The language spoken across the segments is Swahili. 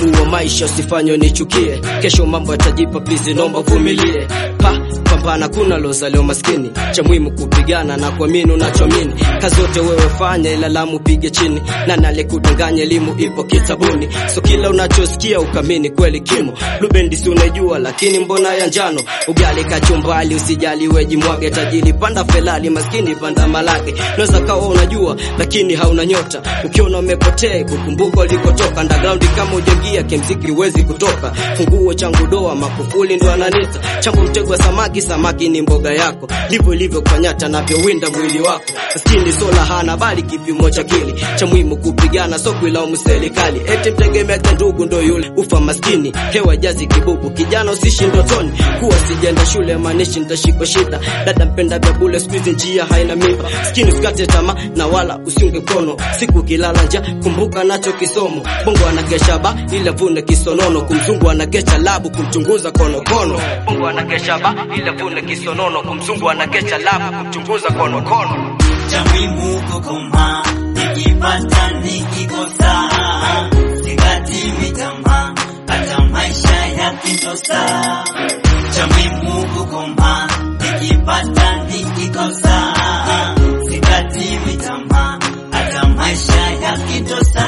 ugumu wa maisha usifanye nichukie, kesho mambo yatajipa, please naomba vumilie. Pa pambana, kuna loza leo maskini, cha muhimu kupigana na kuamini unachoamini. Kazi zote wewe fanya, ila lamu pige chini, na nale kudanganya, elimu ipo kitabuni, so kila unachosikia ukamini kweli kimo. Lubendi si unajua, lakini mbona ya njano? Ugali kachumbali, usijali weji mwage, tajiri panda felali, maskini panda malage. Unaweza kawa unajua, lakini hauna nyota, ukiona umepotea kukumbuka ulikotoka. Underground kama ujaingia kimziki huwezi kutoka. Funguo changu doa, makufuli ndo ananita changu, mtego wa samaki, samaki ni mboga yako, ndivyo ilivyo kwa nyata navyowinda mwili wako. Maskini sola hana bali kipimo cha kili, cha muhimu kupigana, so kuilaumu serikali, eti mtegemea cha ndugu ndo yule ufa maskini. Hewa jazi kibubu, kijana usishi ndotoni, kuwa sijenda shule manishi nitashikwa shida. Dada mpenda vya bule, siku hizi njia haina miba. Skini usikate tamaa na wala usiunge mkono, siku kilala nja kumbuka nacho kisomo. Bongo anakesha ba ila vune kisonono, kumzungu anakesha labu kumchunguza konokono. Bongo anakesha ba ila vune kisonono, kumzungu anakesha labu kumchunguza konokono. cha muhimu kukoma, nikipata nikikosa, sikati mitama, hata maisha yakitosa. Cha muhimu kukoma, nikipata nikikosa, sikati mitama, hata maisha yakitosa.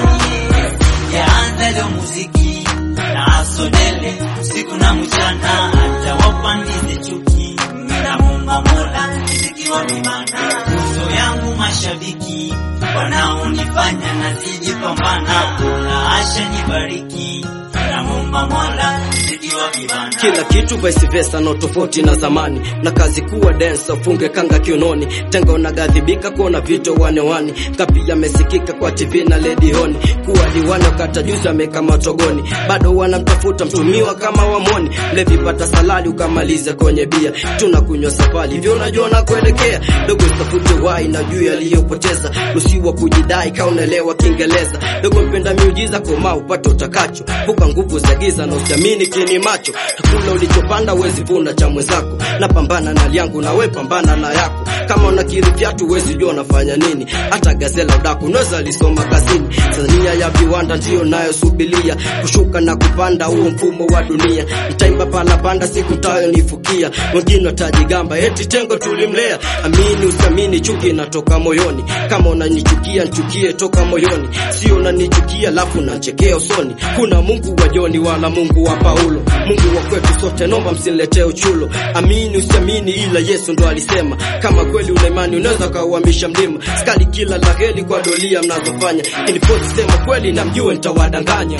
Yaanza leo muziki na asodele usiku na mchana, hata wapandize chuki na Mungu Mola nizikiwa vibana, uso yangu mashabiki wanaonifanya nazidi pambana, Mola asha nibariki na Mungu Mola nizikiwa vibana. kila kitu vice versa, no tofauti na zamani, na kazi kuwa dancer, ufunge kanga kiunoni, tenga unagadhibika kuona vitu wanewani, kapi yamesikika kwa TV na ledioni, kuwa diwani wakata juzi ameka matogoni, bado wanamtafuta mtumiwa kama wamoni, mlevi pata salali ukamaliza kwenye bia, tunakunywa safari hivyo, unajua na kuelekea dogo, tafute wai na juu yaliyopoteza, usiwa kujidai kaunelewa Kiingereza, dogo mpenda miujiza, koma upate utakacho, vuka nguvu za giza na usiamini kini macho, kula ulichopanda wezi vuna cha mwenzako, na pambana na liangu na we pambana na yako, kama unakiri vyatu wezi jua unafanya nini, hata gazela udaku unaweza lisoma kazini. Tanzania ya viwanda ndiyo nayosubilia kushuka na kupanda, huo mfumo wa dunia, nitaimba pala panda siku tayo nifukia, wengine watajigamba eti tengo tulimlea. Amini usiamini, chuki inatoka moyoni, kama unanichukia nchukie toka moyoni, sio unanichukia lafu nachekea usoni. Kuna Mungu wa Joni wala Mungu wa Paulo, Mungu wa kwetu sote, nomba msiniletee uchulo. Amini usiamini, ila Yesu ndo alisema, kama kweli una imani unaweza kauhamisha mlima. Skali kila la heri kwa dolia mnazofanya, iliposema kweli na mjue nitawadanganya.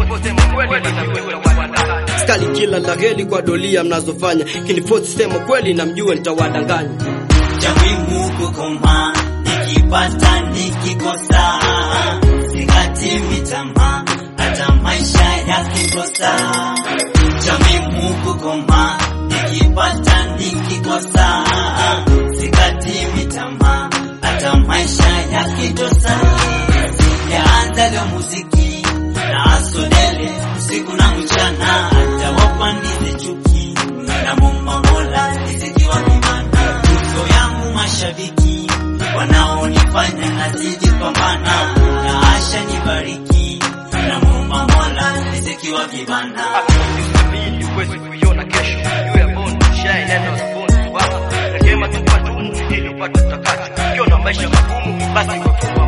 Skali kila la heri kwa dolia mnazofanya, kiniposema kweli na mjue nitawadanganya. cha muhimu kukoma, nikipata nikikosa, sikati mitama, hata maisha yakikosa. Cha muhimu kukoma, nikipata nikikosa, sikati mitama, hata maisha yakitosa. Yaanza leo muziki na asodele usiku na mchana, hata wapandize chuki na Mungu Mola nizikiwa vibana, uso yangu mashabiki wanaonifanya nazidi pambana, na asha nibariki na Mungu Mola nizikiwa vibana. Ili uweze kuiona kesho, you are born to shine and not born to walk. Rehema tupa dumu ili upate utakacho. Ukiona maisha magumu, basi kwa